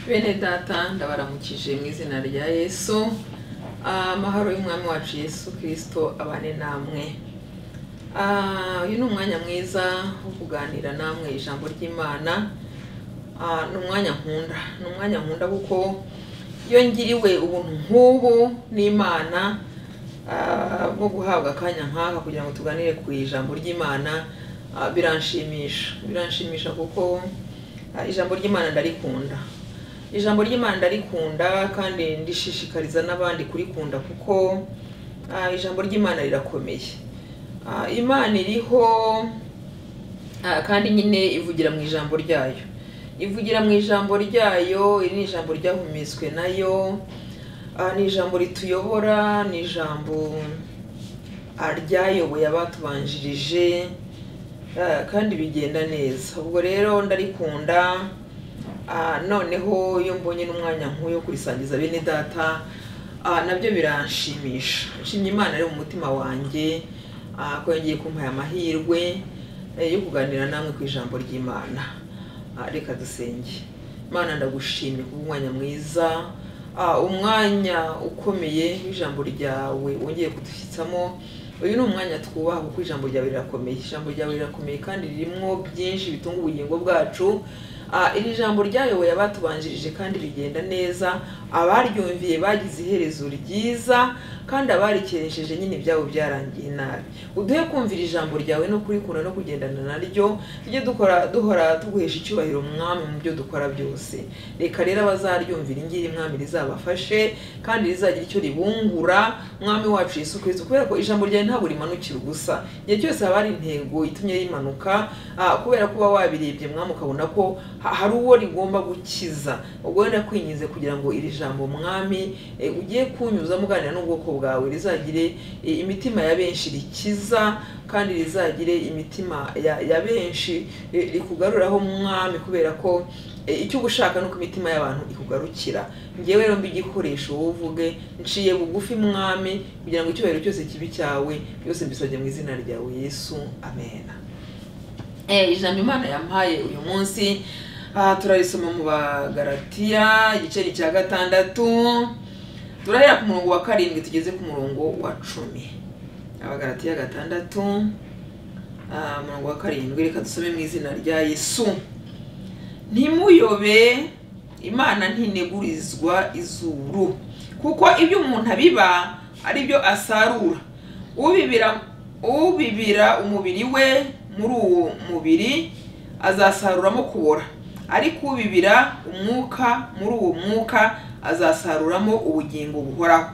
bene data ndabaramukije mu izina rya yesu amahoro y'umwami wacu yesu kirisito abane namwe Ah, uyu ni umwanya mwiza wo kuganira namwe ijambo ry'imana Ah, ni umwanya nkunda ni umwanya nkunda kuko iyo ngiriwe ubuntu nk'ubu n'imana ah, bwo guhabwa akanya nk'aka kugira ngo tuganire ku ijambo ry'imana ah, biranshimisha biranshimisha kuko ah, ijambo ry'imana ndarikunda ijambo ry'imana ndarikunda kandi ndishishikariza n'abandi kurikunda kuko ah, ijambo ry'imana rirakomeye Ah, imana iriho ah, kandi nyine ivugira mu ijambo ryayo ivugira mu ijambo ryayo iri ni ijambo ryahumetswe nayo Ah, ni ijambo rituyobora ni ijambo ah, ryayoboye abatubanjirije Ah, kandi bigenda neza ubwo rero ndarikunda Ah, noneho iyo mbonye n'umwanya nk'uyu wo kurisangiza bene data ah, nabyo biranshimisha nshimye imana rero mu mutima wanjye ah, ko yongeye kumpaye amahirwe eh, yo kuganira namwe ku ijambo ry'imana Ah, reka dusenge imana ndagushimye ku umwanya mwiza ah, umwanya ukomeye w'ijambo ryawe wongeye kudushyitsamo uyu ni umwanya twubaha kuko ijambo ryawe rirakomeye ijambo ryawe rirakomeye kandi ririmo byinshi bitunga ubugingo bwacu Ah, iri jambo ryayoboye abatubanjirije kandi rigenda neza abaryumviye bagize iherezo ryiza kandi abarikeresheje nyine ibyabo byarangiye nabi uduhe kumvira ijambo ryawe no kurikunda no kugendana naryo tujye dukora duhora tuguhesha icyubahiro mwami mu byo dukora byose reka rero abazaryumvira ingiri mwami rizabafashe kandi rizagira icyo ribungura mwami wacu yesu kirisito kubera ko ijambo ryawe ntabwo rimanukira ubusa igihe cyose haba hari intego itumye rimanuka ah, kubera kuba wabirebye mwami ukabona ko ha- hari uwo rigomba gukiza ubwo rero ndakwinginze kugira ngo iri jambo mwami eh, ugiye kunyuza muganira n'ubwoko bwawe rizagire eh, imitima ya benshi rikiza kandi rizagire imitima ya, ya benshi eh, rikugaruraho mwami kubera ko eh, icyo uba ushaka ni uko imitima y'abantu ikugarukira ngewe rero mba igikoresho wowe uvuge nciye bugufi mwami kugira ngo icyubahiro cyose kibi cyawe byose mbisabye mu izina ryawe yesu amena Eh, ijambo imana yampaye uyu munsi ah, turarisoma mu bagaratiya igiceri cya gatandatu turahera ku murongo wa karindwi tugeze ku murongo wa cumi abagaratiya gatandatu ah, umurongo wa karindwi reka dusome mu izina rya yesu ntimuyobe imana ntinegurizwa izuru kuko ibyo umuntu abiba ari byo asarura ubibira ubibira umubiri we muri uwo mubiri azasaruramo kubora ariko ubibira umwuka muri uwo mwuka azasaruramo ubugingo buhoraho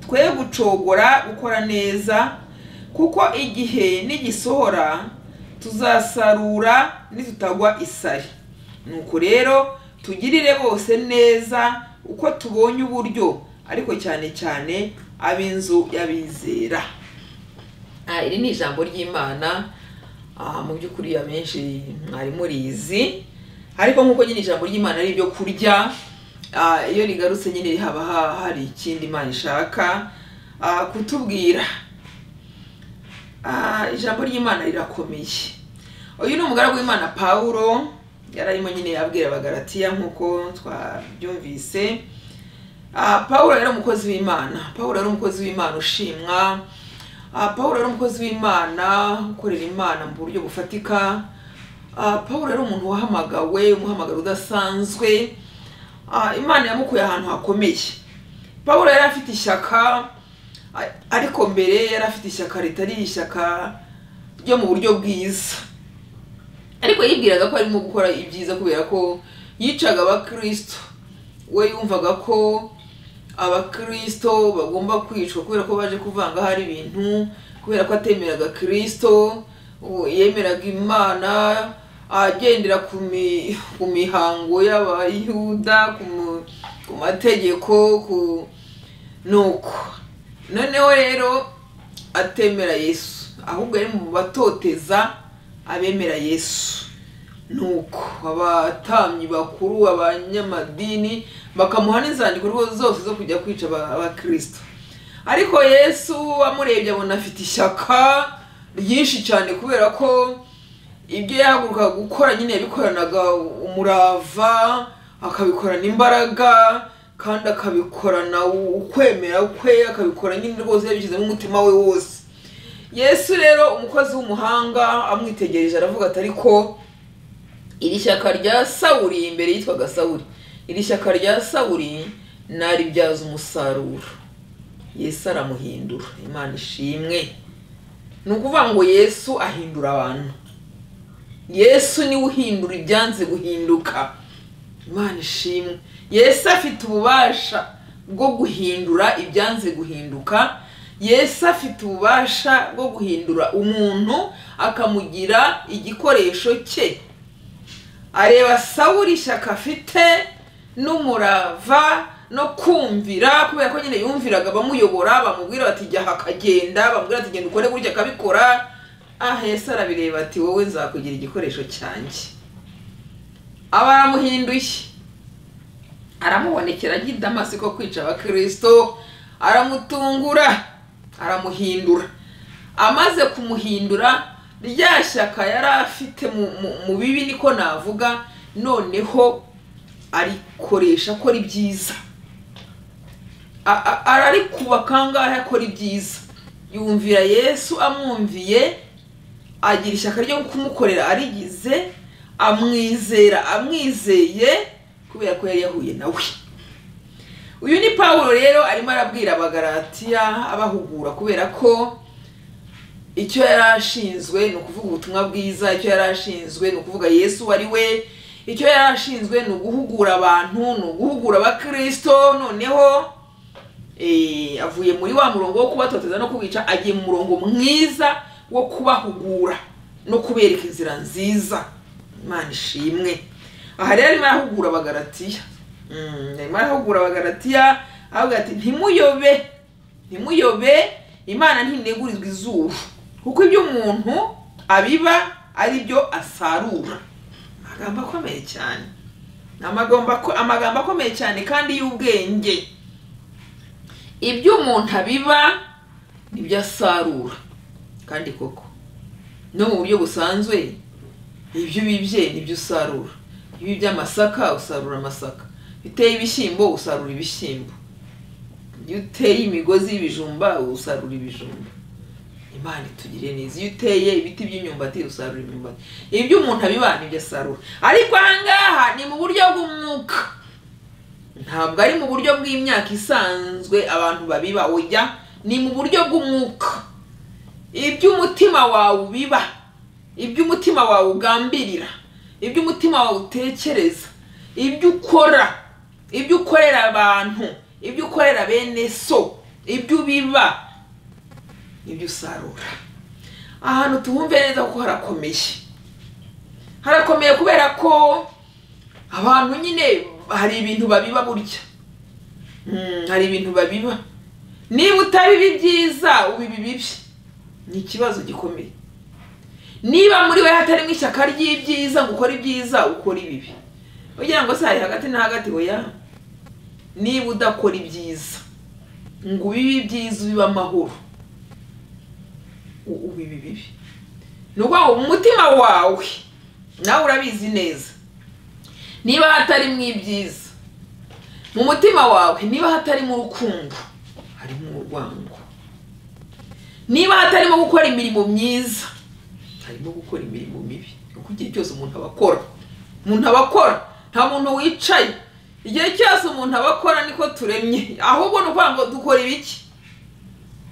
twe gucogora gukora neza kuko igihe nigisohora tuzasarura nitutagwa isari nuko rero tugirire bose neza uko tubonye uburyo ariko cyane cyane ab'inzu y'abizera Ah, iri ni ijambo ry'imana Ah, mu by'ukuri amenshi mwari murizi ariko nk'uko nyine ijambo ry'imana ari ibyo kurya ah, iyo rigarutse nyine haba ha- hari ikindi imana ishaka ah, kutubwira Ah, ijambo ry'imana rirakomeye uyu ni umugaragu w'imana pawulo yari arimo nyine abwira abagaratiya nk'uko twabyumvise Ah, pawulo yari umukozi w'imana pawulo yari umukozi w'imana ushimwa Ah, pawulo yari umukozi w'imana ukorera imana mu buryo bufatika Ah, pawulo yari umuntu wahamagawe umuhamagaro udasanzwe Ah, imana yamukuye ahantu hakomeye pawulo yari afite ishyaka a- ariko mbere yari afite ishyaka ritari ishyaka ryo mu buryo bwiza ariko yibwiraga ko arimo gukora ibyiza kubera ko yicaga abakristo we yumvaga ko abakristo bagomba kwicwa kubera ko baje kuvanga hari ibintu kubera ko atemeraga kristo uwo yemeraga imana agendera ku mi- ku mihango y'abayuda ku mu- ku mategeko ku nuko noneho rero atemera yesu ahubwo yari mu batoteza abemera yesu nuko abatambyi bakuru abanyamadini bakamuha n'inzandiko rwose zose zo kujya kwica aba- abakirisito ariko yesu amurebye abona afite ishyaka ryinshi cyane kubera ko ibyo yahagurukaga gukora nyine yabikoranaga umurava akabikorana imbaraga kandi akabikorana ukwemera kwe akabikora nyine rwose yabishyizemo umutima we wose yesu rero umukozi w'umuhanga amwitegereje aravuga ati ariko iri shyaka rya sawuri imbere yitwaga sawuri iri shyaka rya sawuri naribyaza umusaruro yesu aramuhindura imana ishimwe ni ukuvuga ngo yesu ahindura abantu yesu niwe uhindura ibyanze guhinduka imana ishimwe yesu afite ububasha bwo guhindura ibyanze guhinduka yesu afite ububasha bwo guhindura umuntu akamugira igikoresho cye areba sawuri ishyaka afite n'umurava no kumvira kubera ko nyine yumviraga bamuyobora bamubwira bati jya aha akagenda bamubwira bati genda ukore gutya akabikora aha yesu arabireba ati wowe nzakugira igikoresho cyanjye aba aramuhinduye aramubonekera ajya i damasiko kwica abakirisito aramutungura aramuhindura amaze kumuhindura rya shyaka yari afite mu- mu- mu bibi niko navuga noneho arikoresha akora ibyiza A- a- ararikuba kangahe akora ibyiza yumvira yesu amwumviye agira ishyaka ryo kumukorera arigize amwizera amwizeye kubera ko yari yahuye nawe uyu ni pawulo rero arimo arabwira abagaratiya abahugura kubera ko icyo yari ashinzwe ni ukuvuga ubutumwa bwiza icyo yari ashinzwe ni ukuvuga yesu ari we icyo yari ashinzwe ni uguhugura abantu ni uguhugura abakirisito noneho eh, avuye muri wa murongo wo kubatoteza no kubica agiye mu murongo mwiza wo kubahugura no kubereka inzira nziza imana ishimwe aha rero arimo arahugura abagaratiya Mm, arimo arahugura abagaratiya avuga ati ntimuyobe ntimuyobe imana ntinegurizwa izuba kuko ibyo umuntu abiba ari byo asarura amagambo akomeye cyane Ni amagambo ako- amagambo akomeye cyane kandi y'ubwenge ibyo umuntu abiba nibyo asarura kandi koko no mu buryo busanzwe ibyo ubibye nibyo usarura ibi by'amasaka usarura amasaka biteye ibishyimbo usarura ibishyimbo iyo uteye imigozi y'ibijumba usarura ibijumba imana itugire neza iyo uteye ibiti by'imyumbati usarura imyumbati ibyo umuntu abiba nibyo asarura ariko ahangaha ni mu buryo bw'umwuka ntabwo ari mu buryo bw'imyaka isanzwe abantu babiba oya ni mu buryo bw'umwuka ibyo umutima wawe ubiba ibyo umutima wawe ugambirira ibyo umutima wawe utekereza ibyo ukora ibyo ukorera abantu ibyo ukorera bene so ibyo ubiba nibyo usarura ahantu tuhumve neza kuko harakomeye harakomeye kubera ko abantu nyine hari ibintu babiba burya Mm, hari ibintu babiba niba utabiba ibyiza ubiba ibibi ni ikibazo gikomeye niba muri we hatarimo ishyaka ry'ibyiza ngo ukore ibyiza ukora ibibi ugira ngo se hari hagati na hagati oya niba udakora ibyiza ngo ubibe ibyiza ubibe amahoro u- ubibe ibibi ni ukuvuga ngo umutima wawe nawe urabizi neza niba hatarimo ibyiza mu mutima wawe niba hatarimo urukundo harimo urwango niba hatarimo gukora imirimo myiza harimo gukora imirimo mibi kuko igihe cyose umuntu aba akora umuntu aba akora nta muntu wicaye igihe cyose umuntu aba akora niko turemye ahubwo ni ukuvuga ngo dukora ibiki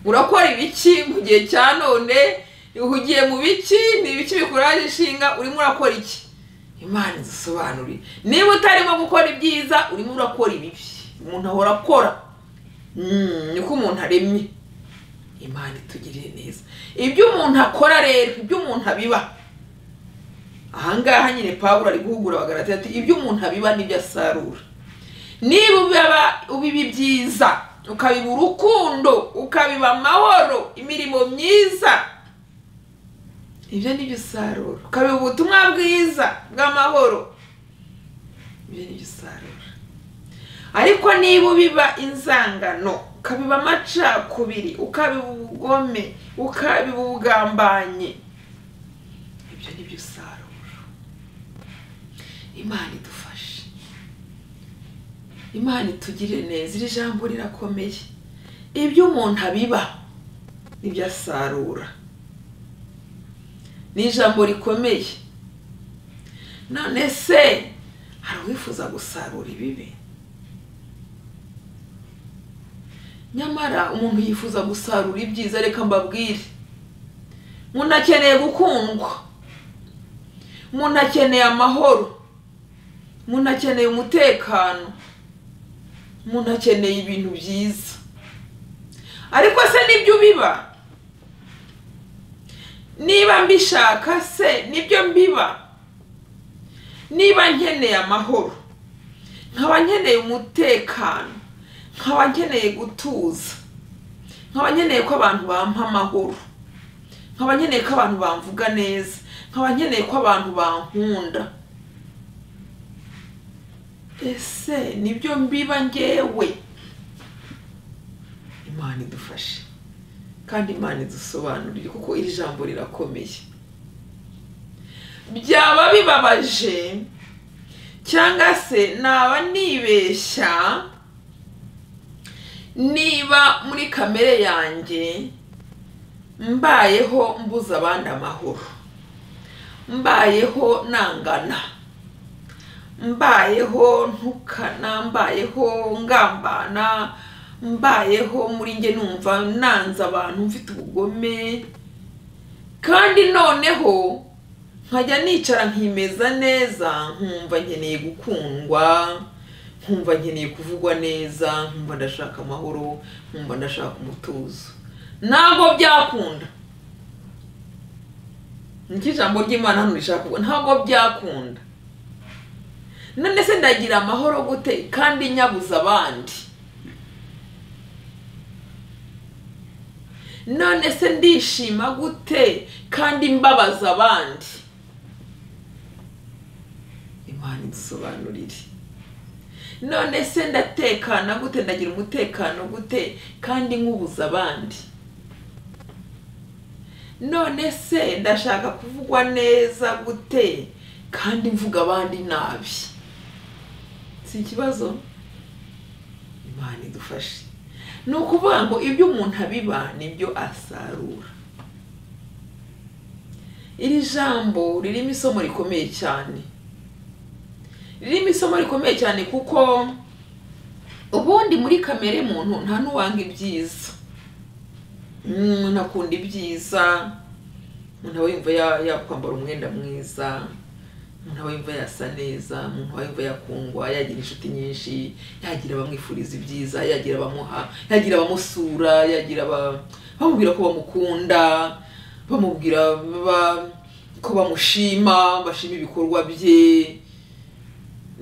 urakora ibiki mu gihe cya none uhugiye mu biki ni ibiki bikuraje inshinga urimo urakora iki imana izisobanurire niba utarimo gukora ibyiza urimo urakora ibibi umuntu ahora akora Mm, niko umuntu aremye imana itugirire neza ibyo umuntu akora rero ibyo umuntu abiba ahangaha nyine pawulo ari guhugura abagarati ati ibyo umuntu abiba nibyo asarura niba ubiba ubiba ibyiza ukabiba urukundo ukabiba amahoro imirimo myiza ibyo nibyo usarura ukabiba ubutumwa bwiza bw'amahoro ibyo nibyo usarura ariko niba ubiba inzangano ukabiba amacakubiri ukabiba ubugome ukabiba ubugambanyi ibyo ni byo usarura imana idufashe imana itugirire neza iri jambo rirakomeye ibyo umuntu abiba nibyo asarura ni ijambo rikomeye none se hari uwifuza gusarura ibibi nyamara umuntu yifuza gusarura ibyiza reka mbabwire umuntu akeneye gukundwa umuntu akeneye amahoro umuntu akeneye umutekano umuntu akeneye ibintu byiza ariko se nibyo ubiba niba mbishaka se nibyo mbiba niba nkeneye amahoro nkaba nkeneye umutekano nkaba nkeneye gutuza nkaba nkeneye ko abantu bampa amahoro nkaba nkeneye ko abantu bamvuga neza nkaba nkeneye ko abantu bankunda ese nibyo mbiba ngewe imana idufashe kandi imana idusobanurire kuko iri jambo rirakomeye byaba bibabaje cyangwa se naba nibeshya niba muri kamere yanjye mbayeho mbuza abandi amahoro mbayeho nangana mbayeho ntukana mbayeho ngambana mbayeho muri njye numva nanze abantu mfite ubugome kandi noneho nkajya nicara nkimeza neza nkumva nkeneye gukundwa nkumva nkeneye kuvugwa neza nkumva ndashaka amahoro nkumva ndashaka umutuzo ntabwo byakunda nicyo ijambo ry'imana hano rishaka kuvuga ntabwo byakunda none se ndagira amahoro gute kandi nyabuza abandi none se ndishima gute kandi mbabaza abandi imana idusobanurire none se ndatekana gute ndagira umutekano gute kandi nkubuza abandi none se ndashaka kuvugwa neza gute kandi mvuga abandi nabi si ikibazo imana idufashe ni ukuvuga ngo ibyo umuntu abiba nibyo asarura iri jambo ririmo isomo rikomeye cyane ririmo isomo rikomeye cyane kuko ubundi muri kamere muntu nta n'uwanga ibyiza umuntu akunda ibyiza umuntu aba yumva ya- yakwambara umwenda mwiza umuntu aba yumva yasa neza umuntu aba yumva yakundwa yagira inshuti nyinshi yagira abamwifuriza ibyiza yagira abamuha yagira abamusura yagira aba- bamubwira ko bamukunda bamubwira ba- ko bamushima bashima ibikorwa bye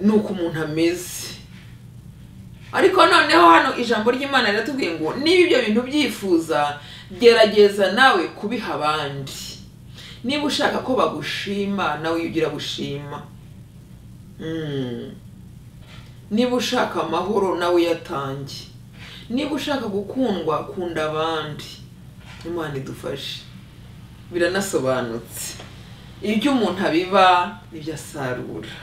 nuko umuntu ameze ariko noneho hano ijambo ry'imana riratubwiye ngo niba ibyo bintu ubyifuza gerageza nawe kubiha abandi niba ushaka ko bagushima nawe ujye ugira gushima Mm. niba ushaka amahoro nawe uyatange niba ushaka gukundwa kunda abandi imana idufashe biranasobanutse ibyo umuntu abiba nibyo asarura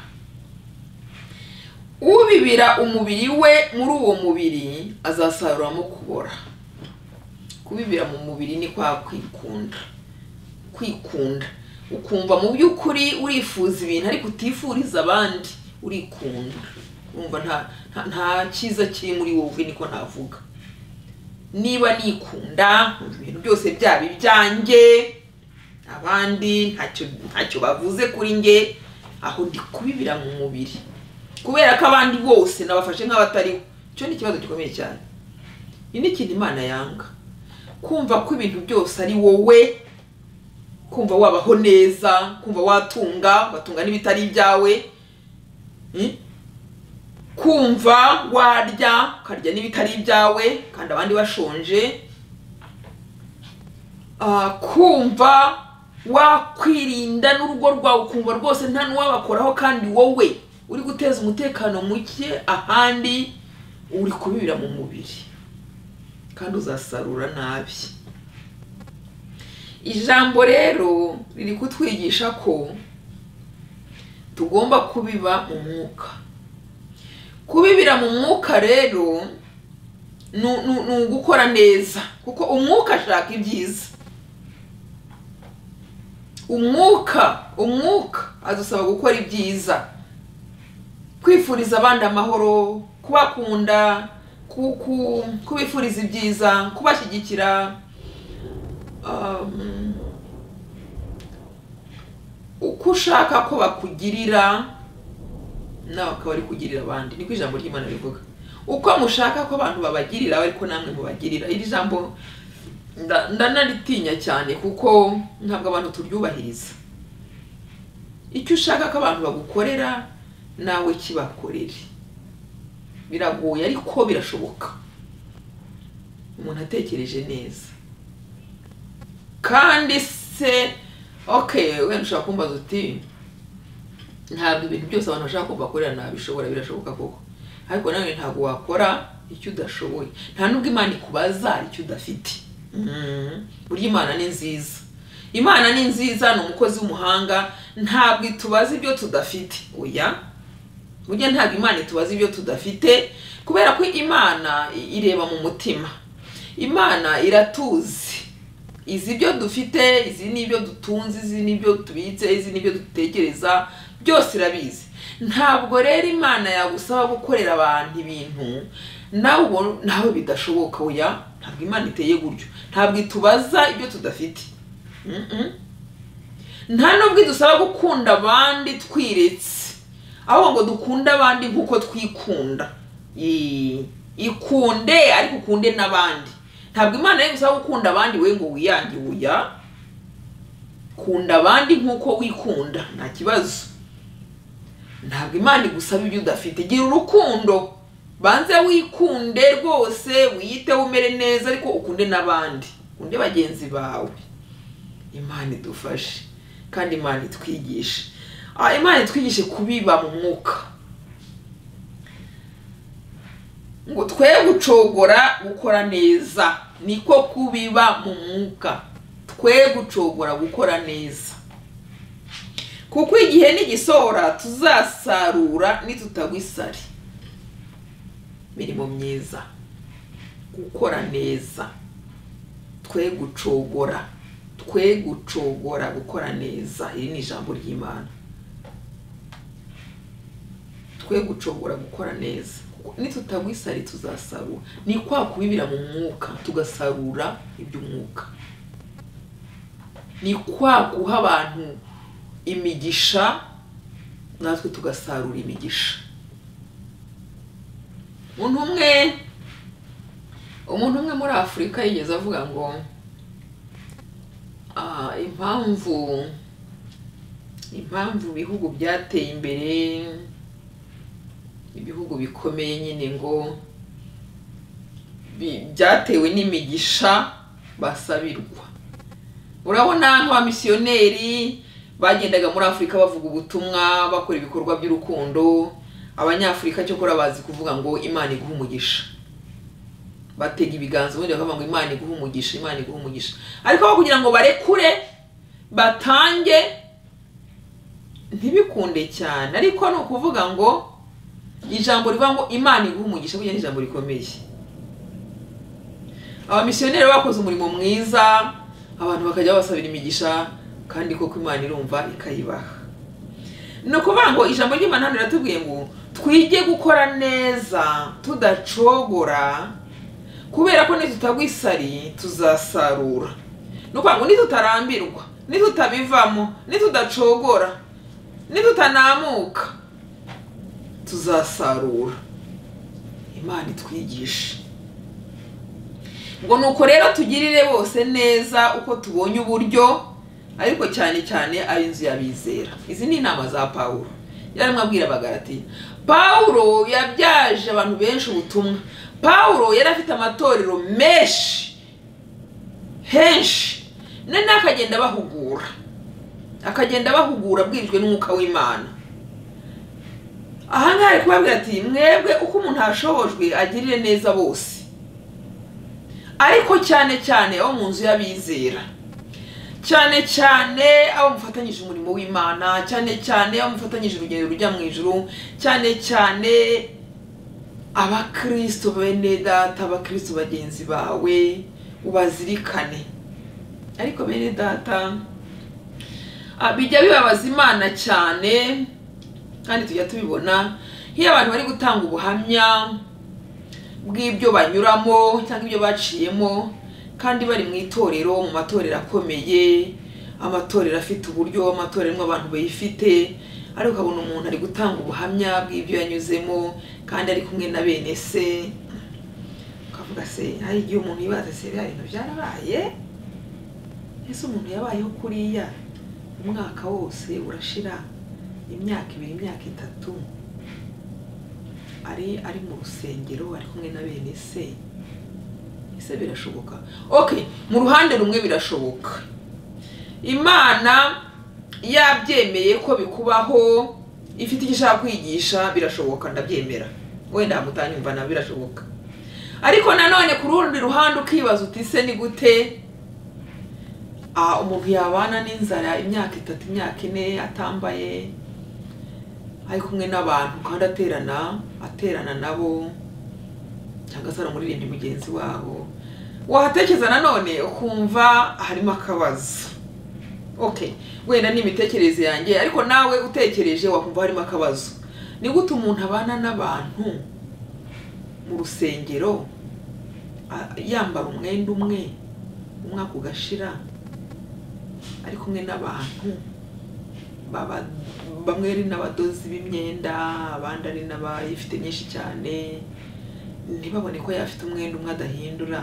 ubibira umubiri we muri uwo mubiri azasaruramo kubora kubibira mu mubiri ni kwa kwikunda kwikunda ukumva mu by'ukuri urifuza ibintu ariko utifuriza abandi urikunda wumva nta nta- nta cyiza kiri muri wowe niko navuga niba nikunda nkumva ibintu byose byaba ibyanjye abandi ntacyo ntacyo bavuze kuri nge aho ndi kubibira mu mubiri kubera ko abandi bose nabafashe nk'abatariho icyo ni ikibazo gikomeye cyane iyi ni ikintu imana yanga kumva ko ibintu byose ari wowe kumva wabaho neza kumva watunga watunga n'ibitari ibyawe Mm? kumva warya ukarya n'ibitari ibyawe kandi abandi bashonje Ah, kumva wakwirinda n'urugo rwawe ukumva rwose nta n'uwabakoraho kandi wowe uri guteza umutekano muke ahandi uri kubibira mu mubiri kandi uzasarura nabi ijambo rero riri kutwigisha ko tugomba kubiba mu mwuka kubibira mu mwuka rero ni ni- ni ugukora neza kuko umwuka ashaka ibyiza umwuka umwuka adusaba gukora ibyiza kwifuriza abandi amahoro kubakunda ku- ku- kubifuriza ibyiza kubashyigikira um, uko ushaka ko bakugirira nawe ukaba uri kugirira abandi niko ijambo ry'imana rivuga uko mushaka ko abantu babagirira ariko namwe mubagirira iri jambo nda- ndanaritinya cyane kuko ntabwo abantu turyubahiriza icyo ushaka ko abantu bagukorera nawe kibakorere biragoye ariko birashoboka umuntu atekereje neza kandi se okay wenda ushobora kumbaza uti ntabwo ibintu byose abantu bashaka kumva bakorera nabishobora birashoboka koko ariko nawe ntabwo wakora icyo udashoboye nta nubwo imana ikubaza icyo udafite Mhm. burya imana ni nziza imana ni nziza ni umukozi w'umuhanga ntabwo itubaza ibyo tudafite oya burya ntabwo imana itubaza ibyo tudafite kubera ko imana i- ireba mu mutima imana iratuzi izi ibyo dufite izi ni ibyo dutunze izi ni ibyo tubitse izi ni ibyo dutekereza byose irabizi ntabwo rero imana yagusaba gukorera abantu ibintu nawe ubona- nawe bidashoboka oya ntabwo imana iteye gutyo ntabwo itubaza ibyo tudafite Mm-mm. nta nubwo idusaba gukunda abandi twiretse ahubwo ngo dukunde abandi nk'uko twikunda Yee. ikunde ariko ukunde n'abandi ntabwo imana ye gusaba gukunda abandi we ngo wiyange uya kunda abandi nk'uko wikunda nta kibazo ntabwo imana igusaba ibyo udafite gira urukundo banze wikunde rwose wiyiteho umere neza ariko ukunde n'abandi ukunde bagenzi bawe imana idufashe kandi imana itwigishe Ah, imana itwigishe kubiba mu mwuka ngo twe gucogora gukora neza niko kubiba mu mwuka twe gucogora gukora neza kuko igihe nigisohora tuzasarura nitutagwa isari mirimo myiza gukora neza twe gucogora twe gucogora gukora neza iri ni ijambo ry'imana twe gucogora gukora neza Kuko nitutagwa isari tuzasarura ni kwa kubibira mu mwuka tugasarura iby'umwuka ni kwa guha abantu imigisha natwe tugasarura imigisha umuntu umwe umuntu umwe muri afurika yigeze avuga ngo "Ah, impamvu impamvu ibihugu byateye imbere ibihugu bikomeye nyine ngo bi- byatewe n'imigisha basabirwa urabona nk'abamisiyoneri bagendaga muri afurika bavuga ubutumwa bakora ibikorwa by'urukundo abanyafurika cyokora bazi kuvuga ngo imana iguha umugisha batega ibiganza ubundi bakavuga ngo imana iguha umugisha imana iguha umugisha ariko aho kugira ngo barekure batange ntibikunde cyane ariko ni ukuvuga ngo ijambo rivuga ngo imana iguha umugisha burya ni ijambo rikomeye abamisiyoneri bakoze umurimo mwiza abantu bakajya babasabira imigisha kandi koko imana irumva ikayibaha ni ukuvuga ngo ijambo ry'imana hano riratubwiye ngo twige gukora neza tudacogora kubera ko nitutagwa isari tuzasarura ni ukuvuga ngo nitutarambirwa nitutabivamo nitudacogora nitutanamuka tuzasarura imana itwigishe ngo nuko rero tugirire bose neza uko tubonye uburyo ariko cyane cyane ab'inzu y'abizera izi ni inama za pawulo yarimo abwira abagarati pawulo yabyaje abantu benshi ubutumwa pawulo yari afite amatorero menshi henshi none akagenda abahugura akagenda abahugura abwirijwe n'umwuka w'imana ahangaha ari kubabwira ati mwebwe uko umuntu ashobojwe agirire neza bose ariko cyane cyane abo mu nzu y'abizera cyane cyane abo mufatanyije umurimo w'imana cyane cyane abo mufatanyije urugendo rujya mu ijuru cyane cyane abakristo bene data abakristo bagenzi bawe ubazirikane ariko bene data ah, bijya bibabaza imana cyane kandi tujya tubibona nk'iyo abantu bari gutanga ubuhamya bw'ibyo banyuramo cyangwa ibyo baciyemo kandi bari mu itorero mu matorero akomeye amatorero afite uburyo amatorero arimo abantu bayifite ariko ukabona umuntu ari gutanga ubuhamya bw'ibyo yanyuzemo kandi ari kumwe na bene se ukavuga se hari igihe umuntu yibaza se biriya bintu byarabaye ese umuntu yabayeho kuriya umwaka wose urashira imyaka ibiri imyaka itatu ari ari mu rusengero ari kumwe na bene se ese birashoboka okay mu ruhande rumwe birashoboka imana yabyemeye ko bikubaho ifite icyo ishaka kwigisha birashoboka ndabyemera wenda mutanyumva na birashoboka ariko nanone ku rundi ruhande ukibaza uti se ni gute ah, umuntu yabana n'inzara imyaka itatu imyaka ine atambaye ari kumwe n'abantu kandi aterana aterana nabo cyangwa se aramuririmba mugenzi wabo wahatekereza nanone ukumva harimo akabazo okay wenda ni imitekerereze yanjye ariko nawe utekereje wakumva harimo akabazo ni gute umuntu abana n'abantu mu rusengero a- yambara umwenda umwe umwaka ugashira ari kumwe n'abantu baba- bamwe ari n'abadozi b'imyenda abandi ari n'abayifite myinshi cyane ntibabone ko yafite umwenda umwe adahindura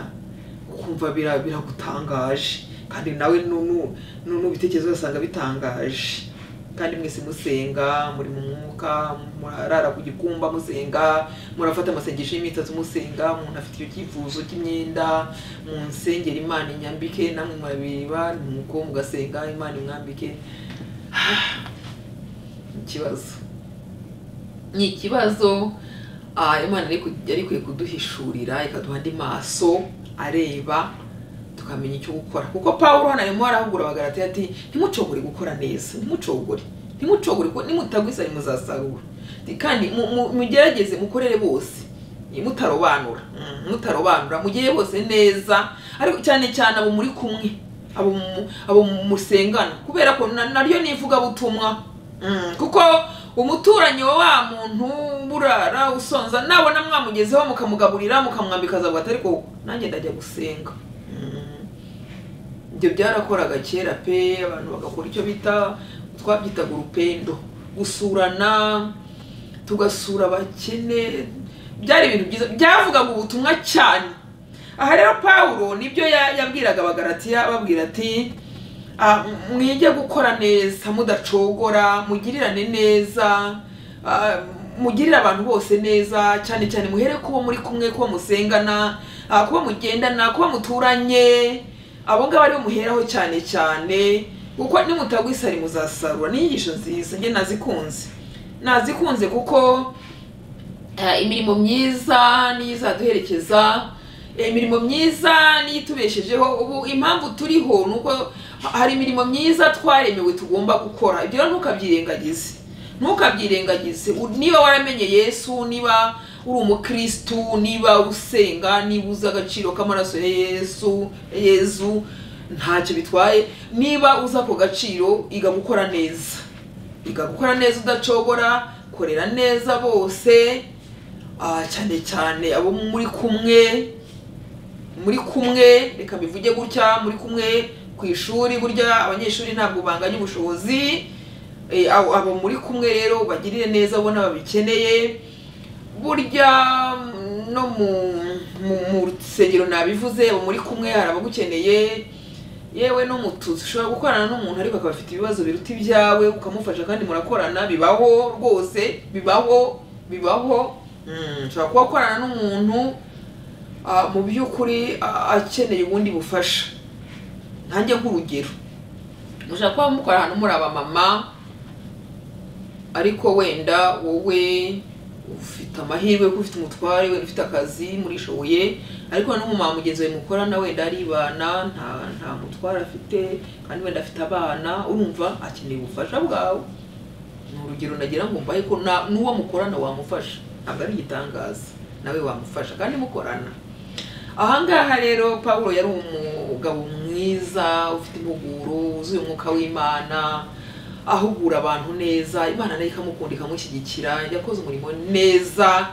ukumva bira- biragutangaje kandi nawe nu- nu- nu- n'ubitekerezo ugasanga bitangaje kandi mwese musenga muri mu mwuka murarara ku gikumba musenga murafata amasengesho y'imitatu musenga umuntu afite icyo cyifuzo cy'imyenda mu nsengera imana inyambike namwe murabireba nuko mugasenga imana imwambike ikibazo ni ikibazo ah, imana yari ku- yari ikwiye kuduhishurira ikaduha andi maso areba tukamenya icyo gukora kuko pawulo hano arimo arahugura abagaratiya ati ntimucogore gukora neza ntimucogore ntimucogore kuko nimutagwisa ntimuzasarura Ati, kandi mu- mu- mugerageze mukorere bose ni mutarobanura Mm, mutarobanura mugire bose neza ariko cyane cyane abo muri kumwe abo mu- abo musengana kubera ko na- naryo ni ivugabutumwa Mm, kuko umuturanyi wa wa muntu burara usonza nabona mwamugezeho mukamugaburira mukamwambika azavuga ati ariko nanjye ndajya gusenga Mm. ibyo byarakoraga kera pe abantu bagakora icyo bita twabyitaga urupendo gusurana tugasura abakene byari ibintu byiza byavugaga ubutumwa cyane aha rero pawulo nibyo ya- yabwiraga abagaratiya ababwira ati "Ah, m- mwige gukora neza mudacogora mugirirane neza ah, mugirire abantu bose neza cyane cyane muhere kubo muri kumwe kubo musengana ah, kubo mugendana kubo muturanye abo ngabo aribo muheraho cyane cyane kuko nimutagwisari muzasarura ni inyigisho nziza njye nazikunze nazikunze kuko Eh, imirimo myiza niyo izaduherekeza Eh, imirimo myiza niyo itubeshejeho ubu impamvu turiho ni uko ha- hari imirimo myiza twaremewe tugomba gukora ibyo rero ntukabyirengagize ntukabyirengagize U- niba waramenye yesu niba uri umukristu niba usenga niba uzi agaciro k'amaraso ya yesu yezu ntacyo bitwaye niba uzi ako gaciro iga gukora neza iga gukora neza udacogora korera neza bose ah, cyane cyane abo muri kumwe muri kumwe reka bivuge gutya muri kumwe ku ishuri burya abanyeshuri ntabwo banganya ubushobozi Eh, abo abo muri kumwe rero bagirire neza abo n'ababikeneye burya mm, no mu mu, mu rusengero nabivuze abo muri kumwe hari abagukeneye yewe no mu tuzu ushobora gukorana n'umuntu ariko akaba afite ibibazo biruta ibyawe ukamufasha kandi murakorana bibaho rwose bibaho bibaho Mm, ushobora kuba ukorana n'umuntu ah, mu by'ukuri ah, akeneye ubundi bufasha nkanjye nk'urugero mushobora kuba mukora ahantu muri abamama ariko wenda wowe ufite amahirwe ko ufite umutware we ufite akazi murishoboye ariko n'umumama mugenzi wawe mukorana wenda aribana nta nta mutware afite kandi wenda afite abana urumva akeneye ubufasha bwawe ni urugero nagira ngo mbahe ko na- n'uwo mukorana wamufasha ntabwo ari igitangaza nawe wamufasha kandi mukorana ahangaha rero Pawulo yari umugabo mwiza ufite impuguro wuzuye umwuka w'imana ahugura abantu neza imana nayo ikamukunda ikamushyigikira yakoze umurimo neza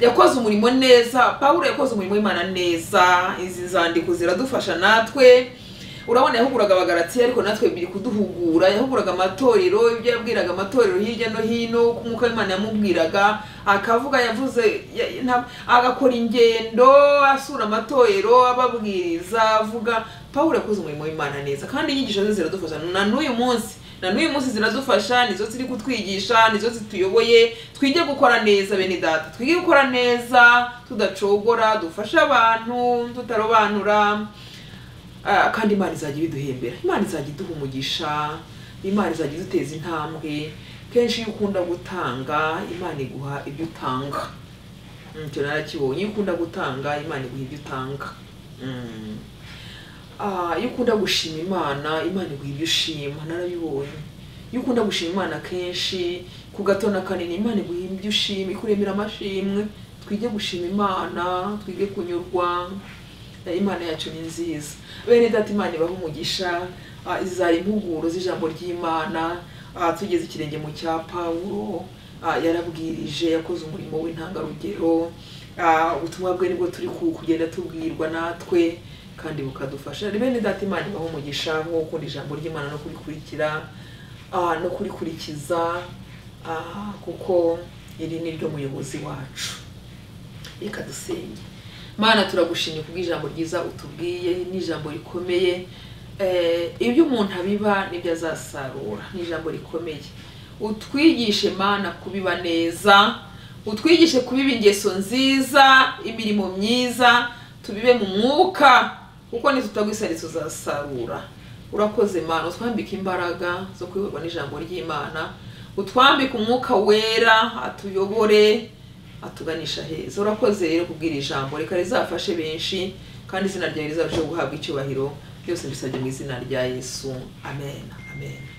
yakoze umurimo neza Pawulo yakoze umurimo w'imana neza izi nzandiko ziradufasha natwe urabona yahuguraga abagaratiya ariko natwe biri kuduhugura yahuguraga amatorero ibyo yabwiraga amatorero hirya no hino uko umwuka w'imana yamubwiraga akavuga yavuze ya- nta- agakora ingendo asura amatorero ababwiriza avuga pawulo yakoze umurimo w'imana neza kandi inyigisho ze ziradufasha na n'uyu munsi na n'uyu munsi ziradufasha nizo ziri kutwigisha nizo zituyoboye twige gukora neza bene data twige gukora neza tudacogora dufashe abantu tutarobanura Ah, kandi imana izajya ibiduhembera imana izajya iduha umugisha imana izajya iduteza intambwe kenshi iyo ukunda gutanga imana iguha ibyo utanga Mm, icyo narakibonye iyo ukunda gutanga imana iguha ibyo utanga Mm. Ah, iyo ukunda gushima imana imana iguha ibyo ushima narabibonye iyo ukunda gushima imana kenshi ku gato na kanini imana iguha ibyo ushima ikuremera amashimwe twige gushima imana twige kunyurwa Eh, imana yacu ni nziza bene data imana ibaha umugisha ah, iza impuguro z'ijambo ry'imana ah, tugeze ikirenge mu cya pawulo ah, yarabwirije yakoze umurimo w'intangarugero Ah, ubutumwa bwe nibwo turi ku- kugenda tubwirwa natwe kandi bukadufasha bene data imana ibaha umugisha nko gukunda ijambo ry'imana no kurikurikira ah, no kurikurikiza ah, kuko iri ni ryo muyobozi wacu reka dusenge mana turagushimye kubw'ijambo ryiza utubwiye n'ijambo rikomeye Eh, ibyo umuntu abiba nibyo azasarura n'ijambo rikomeye utwigishe mana kubiba neza utwigishe kubiba ingeso nziza imirimo myiza tubibe mu mwuka kuko nitutagwisanitse uzasarura urakoze mana utwambike imbaraga zo kuyoborwa n'ijambo ry'imana utwambike umwuka wera atuyobore atuganisha heza urakoze rero kubwira ijambo reka rizafashe benshi kandi izina ryawe rizarusheho guhabwa icyubahiro byose mbisabye mu izina rya yesu amen amen